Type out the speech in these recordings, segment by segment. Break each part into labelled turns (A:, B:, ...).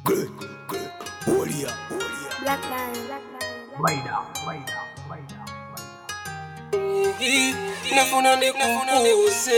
A: Good, good. Warrior, warrior.
B: Black Lion, Black Lion, Black
A: Rider, rider, rider,
C: nafuna ndikukuze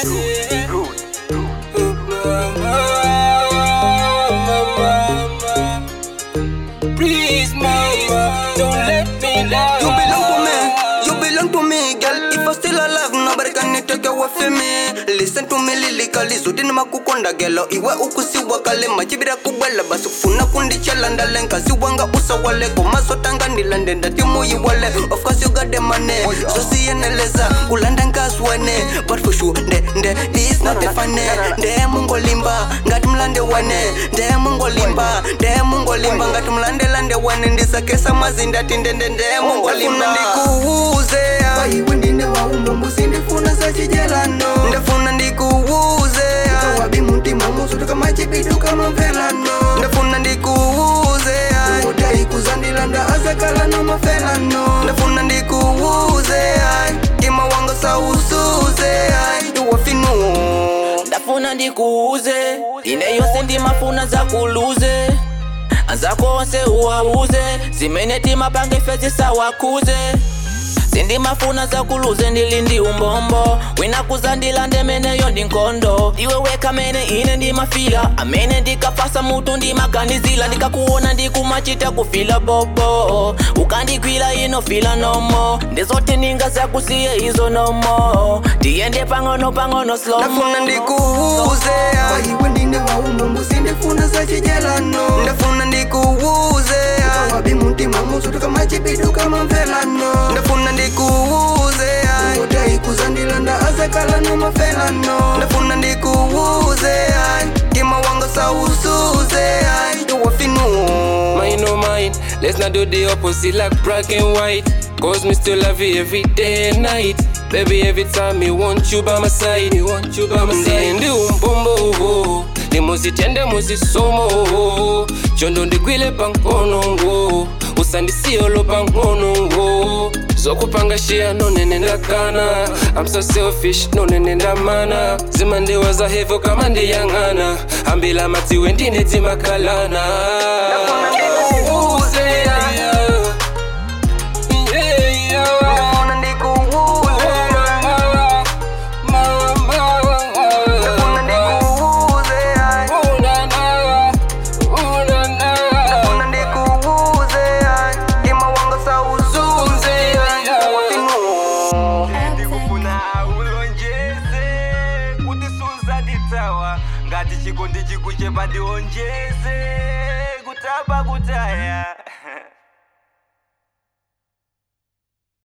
C: Please, mama, don't let me down.
D: You belong to me, you belong to me, girl. If I still alive, nobody can take away from me. Listen to me lyrically, zudi ni makukonda gelo. Iwe ukusiwa kale, machibira kubwela. Basi kufuna kundichala ndale, nkazi wanga usa wale. Komaso tanga nilande, ndati muyi wale. Of course you got the money, so siyeneleza. Kulanda nkaswene, but for sure, nde, nde, this not the funny. Nde mungo limba, ngati mlande wane. Nde mungo limba, nde mungo limba, ngati mlande lande wane. Ndisakesa mazinda tindende, nde mungo limba. Ndikuuze,
E: iwe ndine waumba mbusi ndifuna sachijelano
D: ndafuna ndikuuze,
E: wabi mutima musutu kama chibidu kama mvelano
D: ndafuna ndikuuze,
E: udai kuzandilanda azakala no mafelano
D: ndafuna ndikuuze, kima wanga sausuze, iwafinu.
C: ndafuna ndikuuze ine yose ndimafuna zakuluze anzakonse uwauze zimene timapange fezi sawakuze sindimafuna zakuluze ndili ndi umbombo wina kuzandila ndemeneyo ndi nkhondo iwe weka mene ine ndimafila amene ndikafasa mutu ndimaganizila ndikakuona ndikumachita kufila bobo ukandigwira ino fila nomo ndizoti ninga zakusiye izo nomo tiyende pang'ono pang'ono slomo
D: ndafuna ndikuuze,
E: iwe ndine waumba mbusi ndifuna sachijelano
D: ndafuna ndikuuze,
E: wabi mutima musutu kama chibidu kama mvelano
D: ndafuna ndikuuze,
E: udai kuzandilanda azakala no mafelano
D: ndafuna ndikuuze, kima wanga sausuze, iwafinu.
C: Mine oh mine, let's not do the opposite like black and white. Cause me still love you every day and night. Baby, every time me want you by my side, me want you by my side. Ndi umbombo, ndimuzitende muzisomo, chondo ndigwile pankonongo, usandisiyolo pankonongo. zokupanga shia nonene ndakana I'm so selfish nonene ndamana zimandiwaza hevo kama ndiyang'ana ambila matiwe ndine timakalana Uze, yeah, yeah. Yeah, yeah.
D: ndafuna ndikuuze,
C: Mama, mama,
D: ndafuna ndikuuze,
C: Ooh, na, na. Ooh, na, na.
D: ndafuna ndikuuze, kima wanga sausuze, iwafinu.
F: ndikufuna ulonjeze kuti suzandithawa ngati chikondi chikuchepa ndionjeze kutapa kutaya